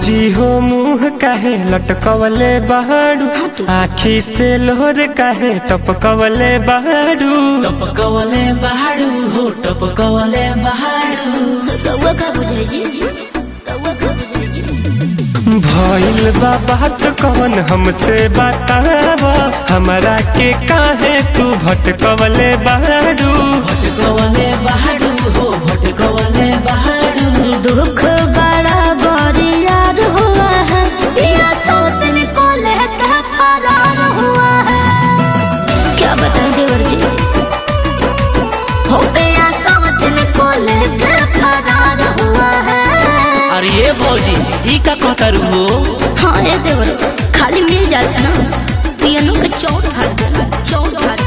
भौजी हो मुंह काहे लटकवले बहाड़ू आखी से लोहर काहे टपकवले बहाड़ू टपकवले बहाडू हो टपकवले बहाडू कौआ का बुझाई कौआ का बुझाई भइल बा बात कौन हमसे बताव हमरा के काहे तू भटकवले बहाड़ू भटकवले बहाडू हो भटकवले बहाडू दुख बड़ा बरियार हुआ है या सौतन को लेकर फरार हुआ है क्या बताएं देवर जी हो गया सौतन को लेकर फरार हुआ है अरे ये भौजी ई का कहतारू हो हाँ ये देवर खाली मिल जाए ना पियनो के चौट खा चौट खा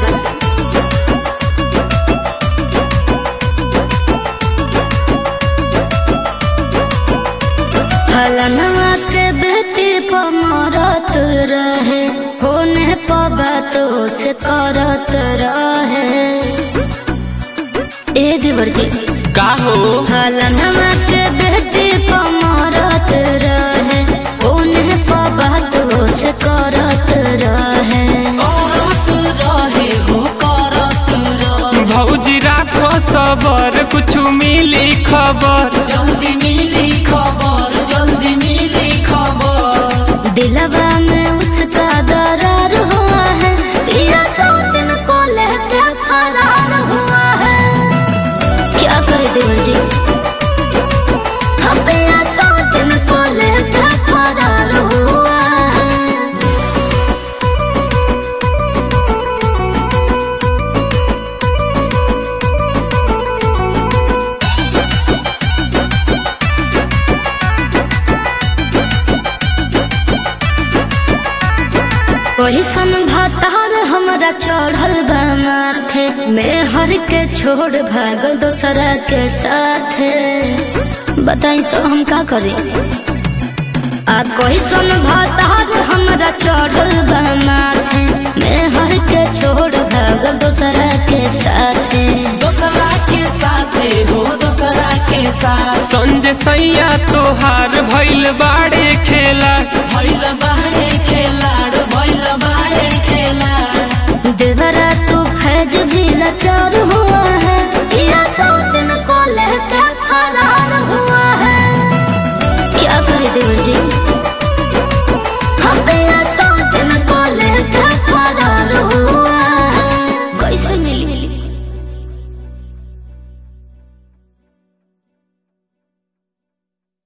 फलनवा के बेटी पर मरत रहे होने पर बातों से करत रहे ए देवर जी का हो फलनवा के बेटी पर मरत रहे होने पर बातों से करत रहे करत रहे हो करत रहे भौजी राखो सबर कुछ मिली खबर जल्दी मिली खबर जल्दी मिली खबर दिलवा में उसका दरार हुआ है पिया सौ दिन को लेकर फरार हुआ है क्या करे देवर जी हम पिया सौ दिन को लेकर फरार हुआ है वही सन भातार हमरा चढ़ल बा माथे मैं हर के छोड़ भागल दोसरा के साथे बताई तो हम का करी आ कोई सन भातार हमरा चढ़ल बा माथे मैं हर के छोड़ भागल दोसरा के साथे दोसरा के साथे हो दोसरा के साथ संजय सैया तोहार भइल बाड़े खेला भइल बाहरे खेलाड़